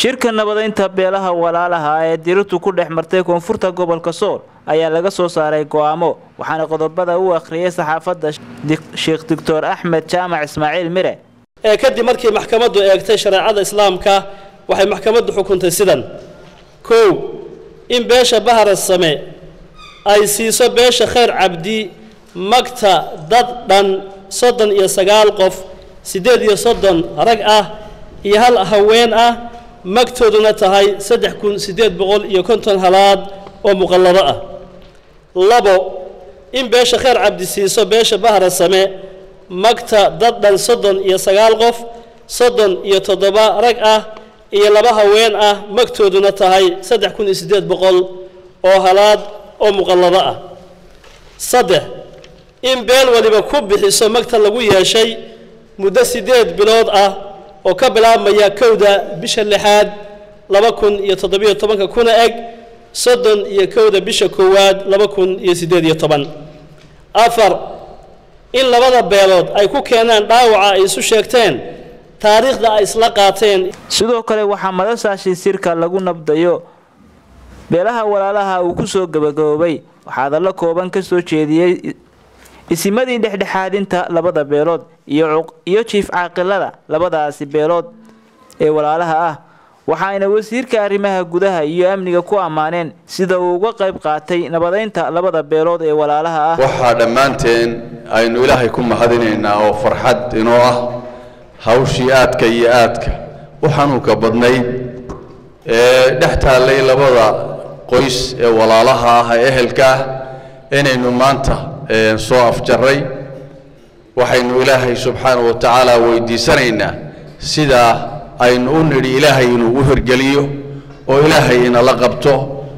shirka nabadaynta beelaha walaalaha ee dirirtu ku dhex martay koonfurta gobolka sool ayaa laga soo saaray go'aamo waxaana qodobada u akhriyay saxaafadda sheekh doctor axmed jaamac ismaaciil mire ee kadib markii maxkamaddu eegtay shareecada islaamka waxay maxkamaddu xukuntay sidan kow in beesha baharas same ay siiso beesha khayr cabdi magta dad dhan soddon iyo sagaal qof siddeed iyo soddon rag ah iyo hal haween ah magtooduna tahay saddex kun siddeed boqol iyo konton halaad oo muqallado ah labo in beesha khayr cabdi siiso beesha bahra same magta dad dhan soddon iyo sagaal qof soddon iyo toddoba rag ah iyo laba haween ah magtooduna tahay saddex kun iyo siddeed boqol oo halaad oo muqallado ah saddex in beel waliba ku bixiso magta lagu yeeshay muddo siddeed bilood ah oo ka bilaabmaya kowda bisha lixaad laba kun iyo toddobiyo tobanka kuna eg soddon iyo kowda bisha koowaad laba kun iyo siddeed iyo toban afar in labada beelood ay ku keenaan dhaawaca ay isu sheegteen taariikhda ay isla qaateen sidoo kale waxaa madasaashi sirka lagu nabdayo beelaha walaalaha uu ku soo gabagaboobay waxaa hadallo kooban ka soo jeediyey isimadii dhexdhexaadinta labada beelood iyo jiif caaqilada labadaasi beelood ee walaalaha ah waxaayna wasiirka arrimaha gudaha iyo amniga ku ammaaneen sida uu uga qayb qaatay nabadaynta labada beelood ee walaalaha ah waxaa dhammaanteen aynu ilaahay ku mahadinaynaa oo farxad inoo ah hawshii aadka iyo aadka u xanuunka badnayd ee dhex taallay labada qoys ee walaalaha ah ee ehelka ah inaynu maanta soo afjarray waxaynu ilaahay subxaanahu wa tacaala weydiisanaynaa sidaa aynu u nidhi ilaahay inuu u hirgeliyo oo ilaahay inala qabto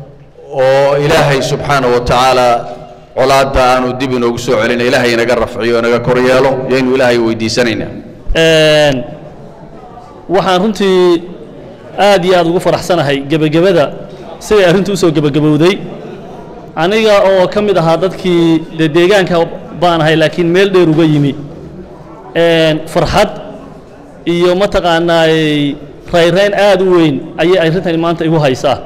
oo ilaahay subxaanahu wa tacaala colaadda aanu dib inoogu soo celina ilaahay inaga rafciyo inaga kor yeelo yaynu ilaahay weydiisanaynaa waxaan runtii aad iyo aad ugu faraxsanahay gebagabada siday arrintu usoo gebagabowday aniga oo ka mid ahaa dadkii dee deegaanka baan ahay laakiin meel dheer uga yimi farxad iyo mataqaanaay rayrayn aad u weyn ayay arrintani maanta igu haysaa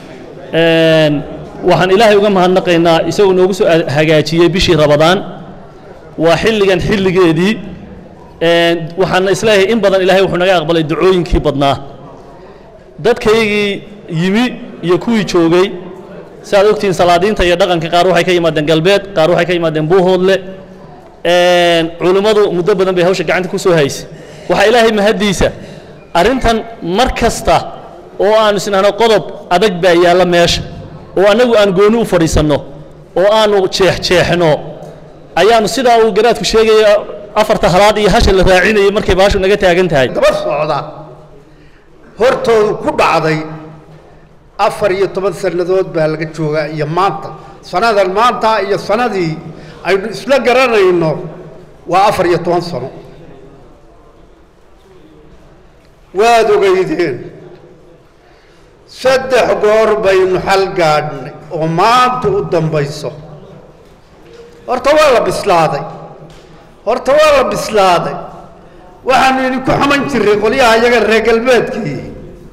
waxaan ilaahay uga mahadnaqaynaa isagoo noogu soo hagaajiyey bishii rabadaan waa xilligan xilligeedii waxaana isleeyahay in badan ilaahay wuxuu naga aqbalay ducooyinkii badnaa dadkaygii yimi iyo kuwii joogay si aad ogtihiin salaadiinta iyo dhaqanka qaar waxay ka yimaadeen galbeed qaar waxay ka yimaadeen buuhoodle culimmadu muddo badan bay hawsha gacanta ku soo haysay waxaa ilaahay mahaddiisa arrintan mar kasta oo aanu isnahno qodob adag baa yaalla meesha oo annagu aan gooni u fadhiisanno oo aanu jeexjeexno ayaanu sidaa uu garaadku sheegaya afarta halaad iyo hasha la raacinayay markay baashu naga taagan tahay daba socda hortoodu ku dhacday afar iyo toban sannadood baa laga joogaa iyo maanta sannadan maanta iyo sannadii aynu isla garanayno waa afar iyo toban sano waad ogeydeen saddex goor baynu xal gaadhnay oo maanta u dambayso horta waa la bislaaday horta waa la bislaaday waxaanu idinku xuman jirray qolyaha iyaga reer galbeedkii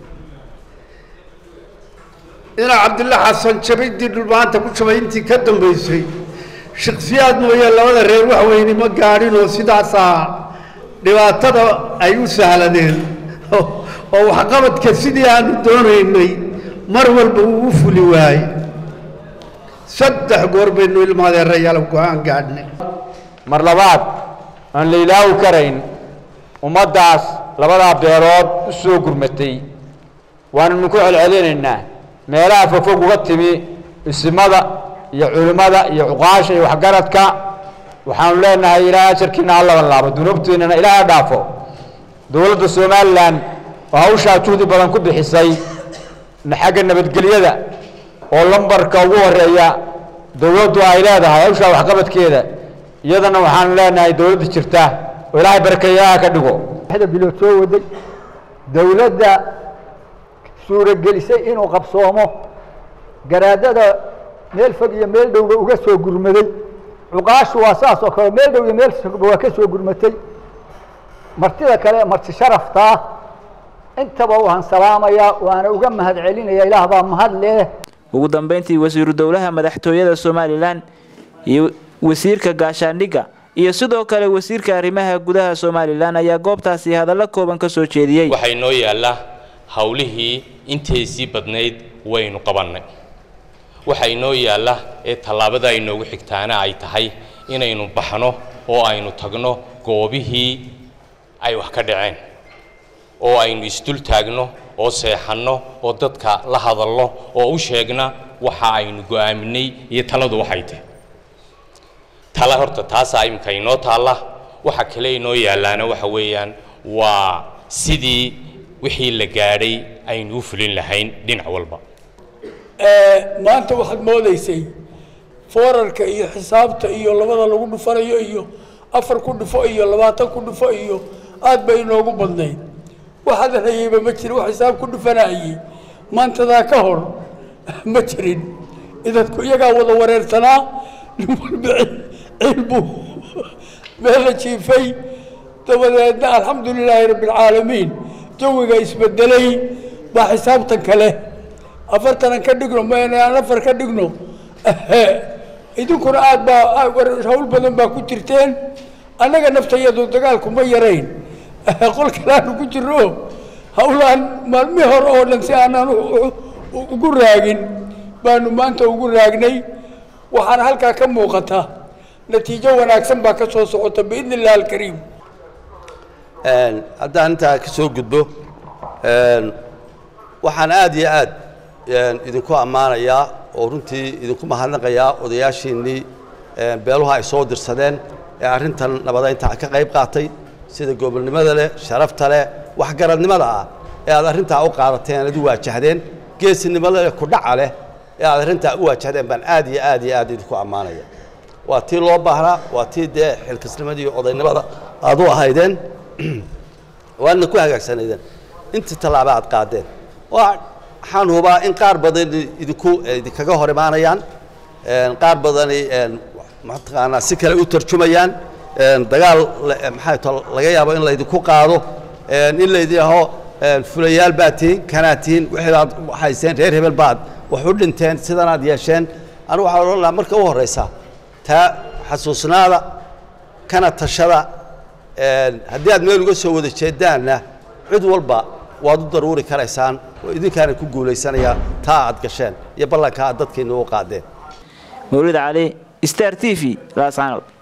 inaa cabdilla xasan jabaydii dhulmaanta ku jabay intii ka dambaysay shaksiyaad mooye labada reer wax weyne ma gaadhin oo sidaasaa dhibaatada ay u sahladeen oo waxqabadka sidii aanu doonaynay mar walba uu u fuli waaye saddex goor baynu ilmaadeerayaal go-aan gaadhnay mar labaad aan la ilaawi karayn ummaddaas labadaa beelood u soo gurmatay waananu ku celcelinaynaa meelaha fogfog uga timi isimada iyo culimmada iyo cuqaasha iyo waxgaradka waxaanu leenahay ilaahay ajarkiina ha laban laabo dunuubtiinana ilaaha dhaafo dowladda somalilan oo hawshaa juhdi badan ku bixisay xagga nabadgelyada oo lambarka ugu horeeya dowladdu ay leedahay hawshaa waxqabadkeeda iyadana waxaanu leenahay dowladda jirta oo ilaahay barakeeyaha ka dhigo bilood soo waday dowladda suuragelisay inuu qabsoomo garaadada meel fog iyo meel dhowba uga soo gurmaday cuqaashu waa saas oo kale meel dhow iyo meel fogba waa ka soo gurmatay martida kale marti sharaftaa intaba waan salaamayaa waana uga mahad celinaya ilaah baa mahad leh ugu dambeyntii wasiiru dowlaha madaxtooyada somalilan iyo wasiirka gaashaandhigga iyo sidoo kale wasiirka arrimaha gudaha somalilan ayaa goobtaasi hadallo kooban ka soo jeediyey waxaa inoo yaalla howlihii intaysii badnayd waynu qabannay waxaa inoo yaalla ee tallaabada inoogu xigtaana ay tahay inaynu baxno oo aynu tagno goobihii ay wax ka dhaceen oo aynu isdul taagno oo seexanno oo dadka la hadalno oo u sheegna waxa aynu go'aaminay iyo taladu waxay tahay tala horta taasaa iminka inoo taalla waxa kale inoo yaallaana waxa weeyaan waa sidii wixii la gaadhay aynu u fulin lahayn dhinac walba maanta waxaad moodaysay foorarka iyo xisaabta iyo labada lagu dhufanayo iyo afar ku dhufo iyo labaatan ku dhufo iyo aad bay inoogu badnayd waxaad hayeyba ma jirin wax xisaab ku dhufanayey maantadaa ka hor ma jirin idadku iyagaa wada wareersanaa nin walba ciil buu meel la jiifay dabadeedna alxamdu lilaahi rabbi alcaalamiin jawiga isbedelay baa xisaabtan kale afartanan ka dhigno mayna aan afar ka dhigno idinkuna aad baa hawl badan baa ku jirteen annaga naftayadu dagaalku ma yarayn qol kaleaanu ku jirno hawlaan maalmihii hore oo dhan si aanaan ugu raagin baanu maanta ugu raagnay waxaana halkaa ka muuqata natiijo wanaagsan baa ka soo socota biidni illah alkariim haddaan intaa ka soo gudbo waxaan aad iyo aad idinku ammaanayaa oo runtii idinku mahadnaqayaa odayaashiinnii beeluha ay soo dirsadeen ee arrintan nabadaynta ka qayb qaatay sida gobolnimada leh sharafta leh waxgaradnimada ah ee aad arrintaa u qaadateen aad u waajahdeen geesinimada leh kudhaca leh ee aad arrintaa u waajahdeen baan aad iyo aad iyo aad idinku ammaanaya waa tii loo baahnaa waa tii dee xilkasnimada iyo odaynimada aad u ahaydeen waadna ku hagaagsanaydeen intii tallaaba aad qaadeen waxaan hubaa in qaar badan idinku idinkaga hor imaanayaan qaar badani mataqaanaa si kale u tarjumayaan dagaal maxay to laga yaabo in laydinku qaado in laydinho fulayaal baad tihiin kanaad tihiin wixiidaad hayseen reer hebel baad wax u dhinteen sidanaad yeesheen anigu waxaan odhan lahaa marka u horraysa taa xasuusnaada kana tashada haddii aad meel uga soo wada jeedaanna cid walba waad u daruuri karaysaan oo idinkaana ku guulaysanayaa taa aad gasheen iyo ballanka aad dadkiinna u qaadeen mawlid cali star t v laasanood